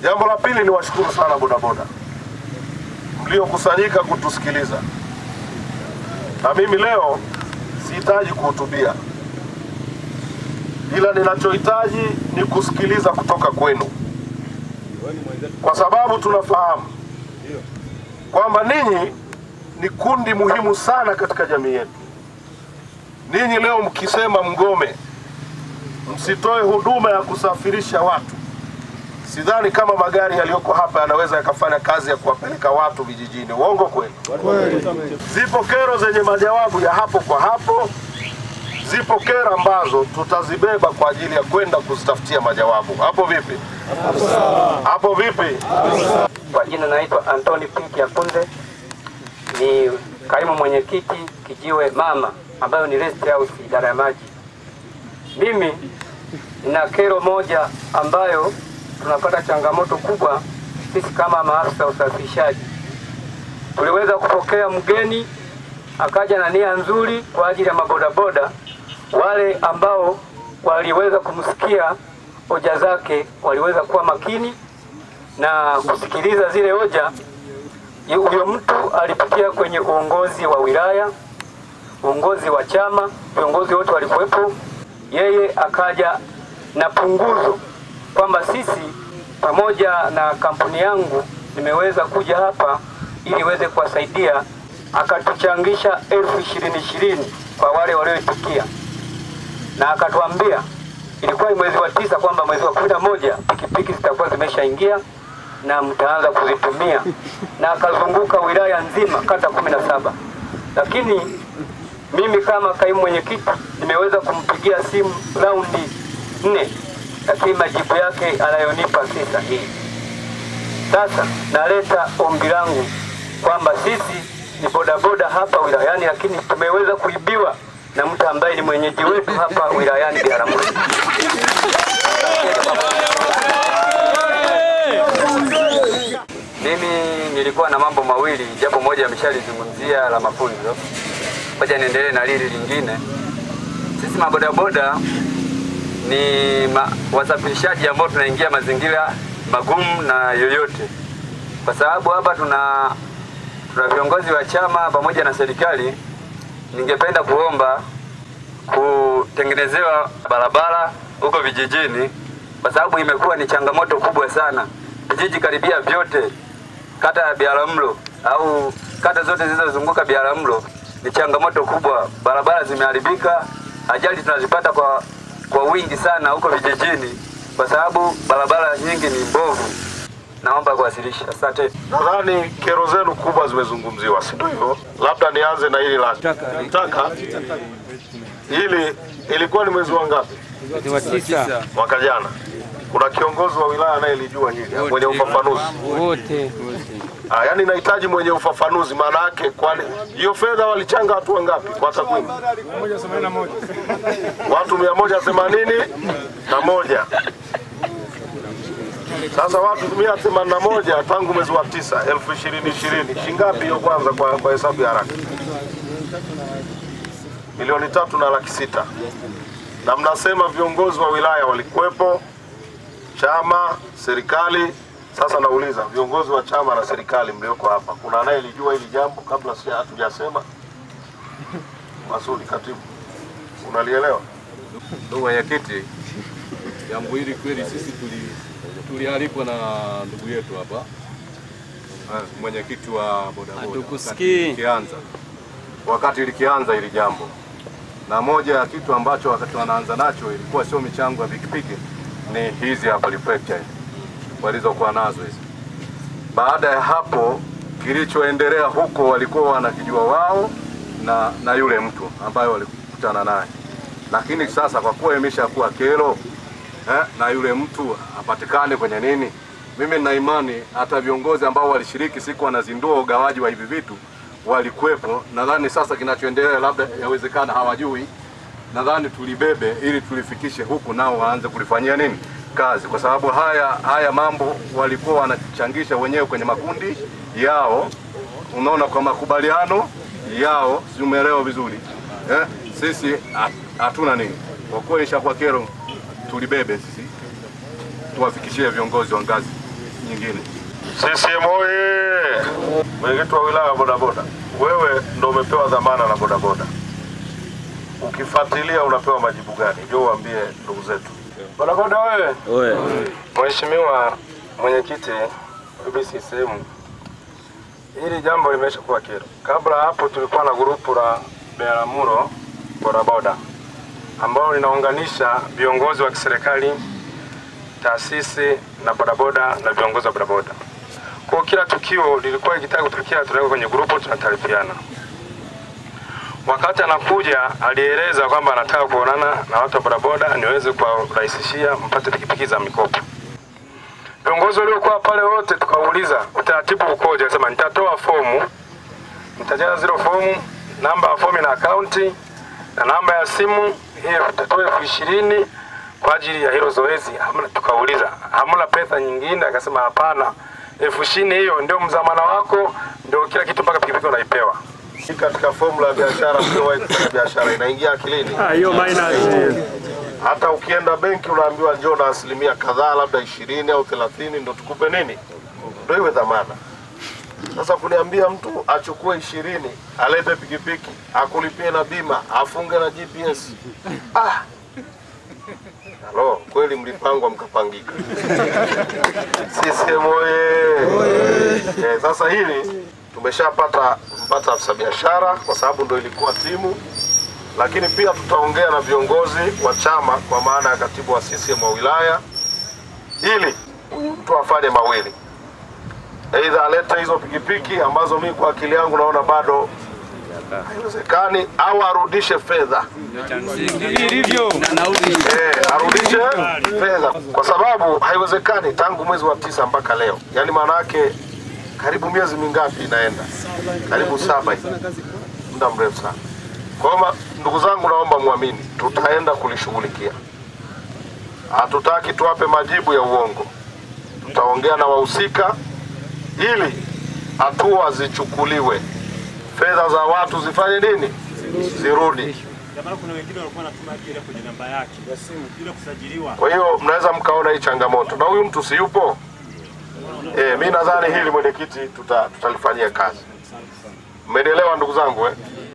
Jambo la pili ni washukuru sana bodaboda mliokusanyika kutusikiliza, na mimi leo sihitaji kuhutubia, ila ninachohitaji ni kusikiliza kutoka kwenu, kwa sababu tunafahamu kwamba ninyi ni kundi muhimu sana katika jamii yetu. Ninyi leo mkisema mgome, msitoe huduma ya kusafirisha watu, sidhani kama magari yaliyoko hapa yanaweza yakafanya kazi ya kuwapeleka watu vijijini. Uongo kweli? Zipo kero zenye majawabu ya hapo kwa hapo, zipo kero ambazo tutazibeba kwa ajili ya kwenda kuzitafutia majawabu. Hapo vipi? Hapo vipi? Kwa jina naitwa Anthony Pink Yakunze, ni kaimu mwenyekiti Kijiwe Mama ambayo ni rest house idara ya maji. Mimi nina kero moja ambayo tunapata changamoto kubwa sisi kama maafisa usafirishaji. Tuliweza kupokea mgeni akaja na nia nzuri kwa ajili ya mabodaboda, wale ambao waliweza kumsikia hoja zake waliweza kuwa makini na kusikiliza zile hoja. Huyo mtu alipitia kwenye uongozi wa wilaya, uongozi wa chama, viongozi wote walikuwepo. Yeye akaja na punguzo kwamba sisi pamoja na kampuni yangu nimeweza kuja hapa ili iweze kuwasaidia, akatuchangisha elfu ishirini ishirini kwa wale walioitikia, na akatuambia ilikuwa ni mwezi wa tisa kwamba mwezi wa kumi na moja pikipiki zitakuwa zimeshaingia na mtaanza kuzitumia, na akazunguka wilaya nzima kata kumi na saba lakini mimi kama kaimu mwenyekiti nimeweza kumpigia simu raundi nne, lakini majibu yake anayonipa si sahihi. Sasa naleta ombi langu kwamba sisi ni bodaboda hapa wilayani, lakini tumeweza kuibiwa na mtu ambaye ni mwenyeji wetu hapa wilayani Biharamulo. Mimi nilikuwa na mambo mawili, japo moja ameshalizungumzia la mafunzo, ngoja niendelee na lili lingine. Sisi mabodaboda ni ma, wasafirishaji ambao tunaingia mazingira magumu na yoyote, kwa sababu hapa tuna tuna viongozi wa chama pamoja na serikali. Ningependa kuomba kutengenezewa barabara huko vijijini, kwa sababu imekuwa ni changamoto kubwa sana. Vijiji karibia vyote kata ya Biharamulo au kata zote zilizozunguka Biharamulo ni changamoto kubwa, barabara zimeharibika, ajali tunazipata kwa, kwa wingi sana huko vijijini, kwa sababu barabara nyingi ni mbovu. Naomba kuwasilisha, asante. Nadhani kero zenu kubwa zimezungumziwa, si ndio hivyo? Labda nianze na hili la taka. Hili ilikuwa ni mwezi wa ngapi? Mwezi wa tisa Mwaka jana. Kuna kiongozi wa wilaya anayelijua hili mwenye ufafanuzi. wote Ah, yani nahitaji mwenye ufafanuzi, maana yake kwani hiyo fedha walichanga watu wangapi kwa takwimu? Watu mia moja themanini na moja. Sasa watu mia themanini na moja tangu mwezi wa tisa elfu ishirini ishirini shingapi hiyo kwanza kwa, kwa hesabu ya haraka? Milioni tatu na laki sita. Na mnasema viongozi wa wilaya walikuwepo, chama, serikali. Sasa nauliza viongozi wa chama na serikali mlioko hapa, kuna anayelijua hili jambo kabla si hatujasema? Masudi, katibu, unalielewa? Ndugu mwenyekiti, jambo hili kweli sisi tuli tulialikwa na ndugu yetu hapa eh, mwenyekiti wa bodaboda Hatukusikii. wakati likianza wakati likianza hili jambo, na moja ya kitu ambacho wakati wanaanza nacho ilikuwa sio michango ya pikipiki, ni hizi hapa reflector walizokuwa nazo hizi. Baada ya hapo, kilichoendelea huko walikuwa wanakijua wao na, na yule mtu ambaye walikutana naye, lakini sasa kwa kuwa imeshakuwa kero eh, na yule mtu apatikane kwenye nini, mimi nina imani hata viongozi ambao walishiriki siku wanazindua ugawaji wa hivi vitu walikuwepo. Nadhani sasa kinachoendelea labda yawezekana hawajui, nadhani tulibebe ili tulifikishe huku, nao waanze kulifanyia nini kazi, kwa sababu haya haya mambo walikuwa wanachangisha wenyewe kwenye makundi yao, unaona, kwa makubaliano yao, si umeelewa vizuri eh? Sisi hat- hatuna nini, kwa kuwa ishakuwa kero, tulibebe sisi tuwafikishie viongozi wa ngazi nyingine. CCM oye! Mwenyekiti wa wilaya wa bodaboda, wewe ndo umepewa dhamana na bodaboda. Ukifuatilia unapewa majibu gani? Njoo uambie ndugu zetu bodaboda. Wewe Mheshimiwa Mwenyekiti UBCCM, hili jambo limesha kuwa kero. Kabla hapo tulikuwa na grupu la Biharamulo bodaboda ambalo linaunganisha viongozi wa kiserikali, taasisi na bodaboda na viongozi wa bodaboda. Kwa hiyo kila tukio lilikuwa likitaka kutokea, tunaweka kwenye grupu, tunataarifiana. Wakati anakuja alieleza kwamba anataka kuonana na watu wa bodaboda niweze kuwarahisishia mpate pikipiki za mikopo. Viongozi waliokuwa pale wote tukauliza utaratibu ukoje, akasema nitatoa fomu, nitajaza zile fomu, namba ya fomu na akaunti na namba ya simu, hiyo utatoa elfu ishirini kwa ajili ya hilo zoezi. Hamna, tukauliza hamna pesa nyingine? Akasema hapana, elfu ishirini hiyo ndio mzamana wako, ndio kila kitu mpaka pikipiki unaipewa. hii katika formula ya biashara, mliowahi kufanya biashara inaingia akilini. hiyo minus Hata ukienda benki unaambiwa njoo na asilimia kadhaa, labda ishirini au thelathini ndo tukupe nini, ndo iwe dhamana. Sasa kuniambia mtu achukue ishirini alete pikipiki akulipie na bima afunge na GPS ah. Halo, kweli mlipangwa mkapangika. CCM oye! Eh, sasa hili tumeshapata mpata afisa biashara kwa sababu ndo ilikuwa timu lakini pia tutaongea na viongozi wa chama kwa maana ya katibu wa CCM wa wilaya ili huyu mtu afanye mawili, aidha alete hizo pikipiki ambazo mimi kwa akili yangu naona bado haiwezekani, au arudishe fedha ilivyo eh, arudishe fedha kwa sababu haiwezekani tangu mwezi wa tisa mpaka leo, yaani maana yake karibu miezi mingapi inaenda, karibu saba hivi, muda mrefu sana. Kwa hiyo ma- ndugu zangu, naomba muamini, tutaenda kulishughulikia. Hatutaki tuwape majibu ya uongo, tutaongea na wahusika ili hatua zichukuliwe, fedha za watu zifanye nini, zirudi. Jamaa kuna wengine walikuwa wanatuma hela kwenye namba yake ya simu bila kusajiliwa. Kwa hiyo mnaweza mkaona hii changamoto, na huyu mtu si yupo. Eh, mi nadhani hili mwenyekiti tuta, tutalifanyia kazi. Mmenielewa ndugu zangu eh?